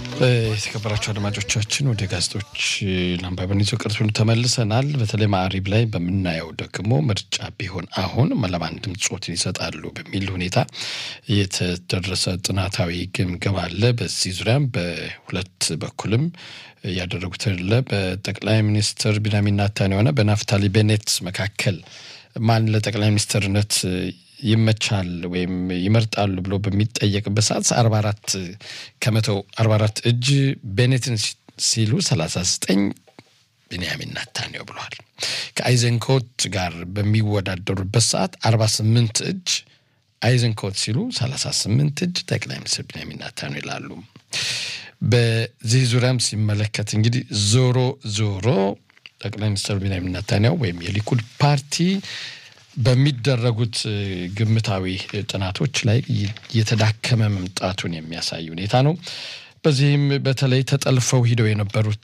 የተከበራቸው አድማጮቻችን ወደ ጋዜጦች ለአንባበን ይዞ ቅርሱን ተመልሰናል። በተለይ ማዕሪብ ላይ በምናየው ደግሞ ምርጫ ቢሆን አሁን ለማን ድምፆትን ይሰጣሉ በሚል ሁኔታ የተደረሰ ጥናታዊ ግምገማ አለ። በዚህ ዙሪያም በሁለት በኩልም ያደረጉት አለ። በጠቅላይ ሚኒስትር ቢንያሚን ኔታንያሁና በናፍታሊ ቤኔት መካከል ማን ለጠቅላይ ሚኒስትርነት ይመቻል ወይም ይመርጣሉ ብሎ በሚጠየቅበት ሰዓት አርባ አራት ከመቶ አርባ አራት እጅ ቤኔትን ሲሉ ሰላሳ ዘጠኝ ቢንያሚን ኔታንያሁ ብለዋል። ከአይዘንኮት ጋር በሚወዳደሩበት ሰዓት አርባ ስምንት እጅ አይዘንኮት ሲሉ ሰላሳ ስምንት እጅ ጠቅላይ ሚኒስትር ቢንያሚን ኔታንያሁ ይላሉ። በዚህ ዙሪያም ሲመለከት እንግዲህ ዞሮ ዞሮ ጠቅላይ ሚኒስትር ቢንያሚን ኔታንያሁ ወይም የሊኩድ ፓርቲ በሚደረጉት ግምታዊ ጥናቶች ላይ የተዳከመ መምጣቱን የሚያሳይ ሁኔታ ነው። በዚህም በተለይ ተጠልፈው ሂደው የነበሩት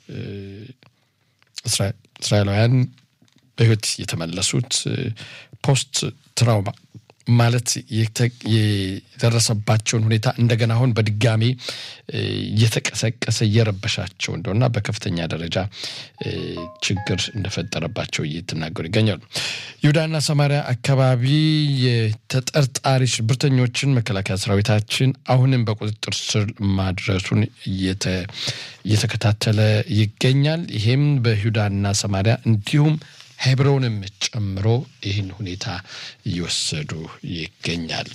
እስራኤላውያን በሕይወት የተመለሱት ፖስት ትራውማ ማለት የደረሰባቸውን ሁኔታ እንደገና አሁን በድጋሚ እየተቀሰቀሰ እየረበሻቸው እንደሆና በከፍተኛ ደረጃ ችግር እንደፈጠረባቸው እየተናገሩ ይገኛሉ። ይሁዳና ሰማሪያ አካባቢ የተጠርጣሪ ሽብርተኞችን መከላከያ ሰራዊታችን አሁንም በቁጥጥር ስር ማድረሱን እየተከታተለ ይገኛል። ይሄም በይሁዳና ሰማሪያ እንዲሁም ሄብሮንም ጨምሮ ይህን ሁኔታ እየወሰዱ ይገኛል።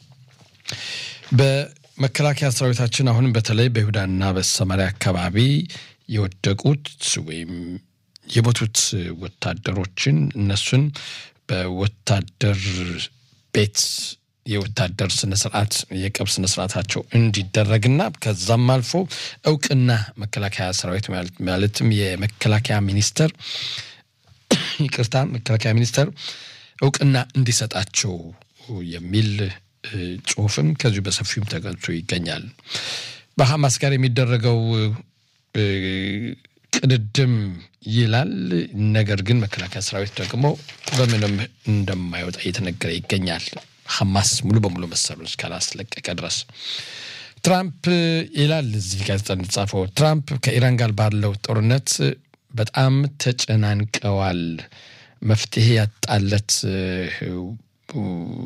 በመከላከያ ሰራዊታችን አሁንም በተለይ በይሁዳና በሰማሪያ አካባቢ የወደቁት ወይም የሞቱት ወታደሮችን እነሱን በወታደር ቤት የወታደር ስነስርዓት የቀብር ስነስርዓታቸው እንዲደረግና ከዛም አልፎ እውቅና መከላከያ ሰራዊት ማለትም የመከላከያ ሚኒስቴር ይቅርታ መከላከያ ሚኒስቴር እውቅና እንዲሰጣቸው የሚል ጽሁፍም ከዚሁ በሰፊውም ተገልጾ ይገኛል። በሐማስ ጋር የሚደረገው ቅድድም ይላል። ነገር ግን መከላከያ ሰራዊት ደግሞ በምንም እንደማይወጣ እየተነገረ ይገኛል። ሐማስ ሙሉ በሙሉ መሰሉን እስካላስለቀቀ ድረስ ትራምፕ ይላል እዚህ ጋዜጣ እንደተጻፈው ትራምፕ ከኢራን ጋር ባለው ጦርነት በጣም ተጨናንቀዋል። መፍትሄ ያጣለት